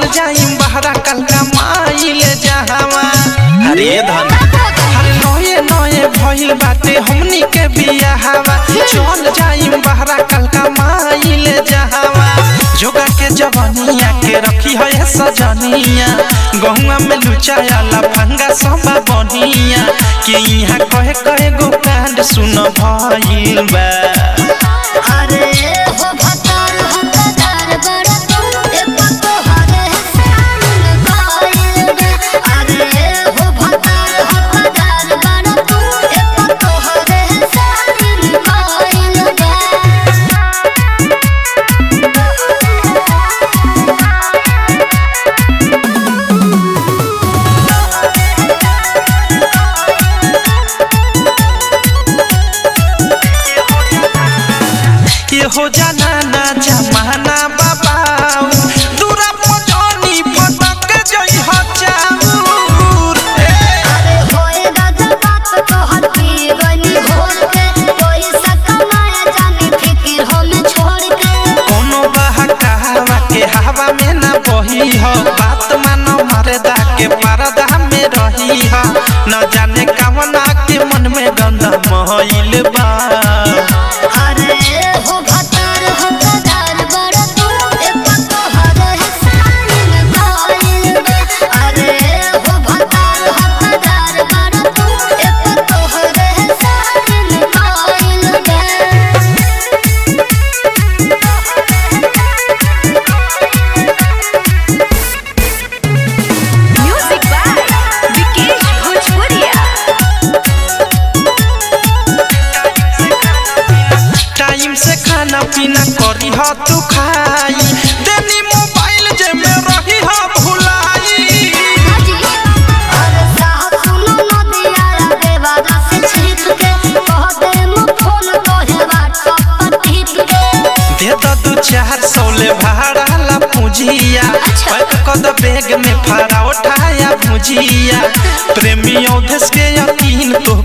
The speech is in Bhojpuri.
जाइम बहरा कलका माइले जहावा अरे धन अरे नए नए भइल बाटे हमनी के बियाहवा चल जाइम बहरा कलका माइले जहावा जोगा के जवनिया के रखी है सजनिया गहुआ में लुचाया फंगा सबा बनिया कि यहाँ कहे कहे गो कांड सुन भइल बा अरे हो भतार हकदार बड़ा तू ए पतो हरे सामन गाइल बे अरे हो भतार हकदार बड़ा तू ए पतो हरे सामन गाइल ये हो जाना ना जमाना बाबाऊ दूरा पजनी फटक जई हो चाऊर अरे होए दादा बात कहत पी गनी घोर के कोई सकमाया जाने फिकिर हम छोड़ के कोनो बहकावा के हवा में ना बही हो बात मानो मरदा के परदा में रही हो न जाने कवना के मन में गंदा महइल बा अरे हो भतार हकदार बड़ा तू ए पतो हरे साइन गाइल बे अरे हो भतार हकदार बड़ा तू ए पतो हरे साइन गाइल बे Music by Vikesh Bhojpuria. Time से खाना पीना करी हो तू खाई देनी मोबाइल जे में रही हो भुलाई हाजी अरे साहब सुनो नदिया देवादा से छिप के कह दे मु फोन तोहे व्हाट्सएप पर टिप के दे दो दू चार सौ ले भाड़ा ला पूजिया अच्छा। पैक कद बैग में फरा उठाया भुजिया प्रेमी औधस के यकीन तो